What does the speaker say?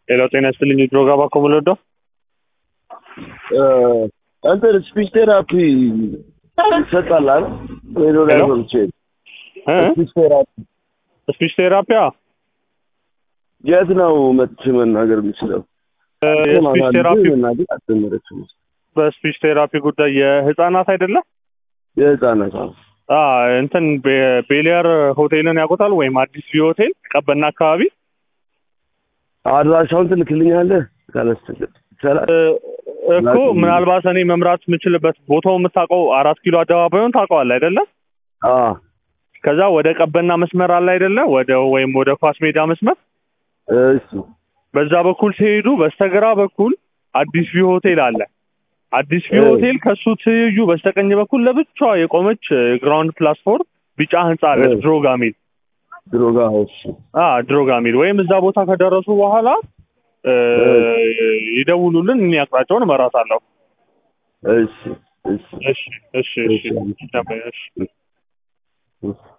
ሌላው ጤና ይስጥልኝ ድሮጋ ባኮ ምልወደው እንትን ስፒች ቴራፒ ይሰጣል አይደል? ሬዲዮ ላይ ሄሎ? ሰምቼ ስፒች ቴራፒ ስፒች ቴራፒያ የት ነው መጥቼ መናገር የምችለው? የስፒች ቴራፒ መናገር አልጀመረችም። በስፒች ቴራፒ ጉዳይ የህፃናት አይደለም የህፃናት አዎ። አ እንትን ቤ- ቤሊያር ሆቴልን ያውቁታል ወይም አዲስ ቪው ሆቴል ቀበና አካባቢ አድራሻውን ትልክልኛለህ ካላስቸገር ይቻላል? እ፣ እኮ ላኪልኝ። ምናልባት እኔ መምራት የምችልበት ቦታው የምታውቀው አራት ኪሎ አደባባዩን ታውቀዋል አይደለም አዎ ከዛ ወደ ቀበና መስመር አለ አይደለ ወደ ወይም ወደ ኳስ ሜዳ መስመር እሱ በዛ በኩል ሲሄዱ በስተግራ በኩል አዲስ ቪው ሆቴል አለ። አዲስ ቪው እ። ሆቴል ከሱ ትይዩ በስተቀኝ በኩል ለብቻዋ የቆመች ግራውንድ ፕላትፎርም ቢጫ ህንጻ አለች እ። ድሮጋ ሚል ድሮጋ እሱ አ ድሮጋ ሚል ወይም እዛ ቦታ ከደረሱ በኋላ እ፣ ይደውሉልን እኔ አቅጣጫውን እመራታለሁ። እሺ እሺ እሺ እሺ እሺ እሺ። እሺ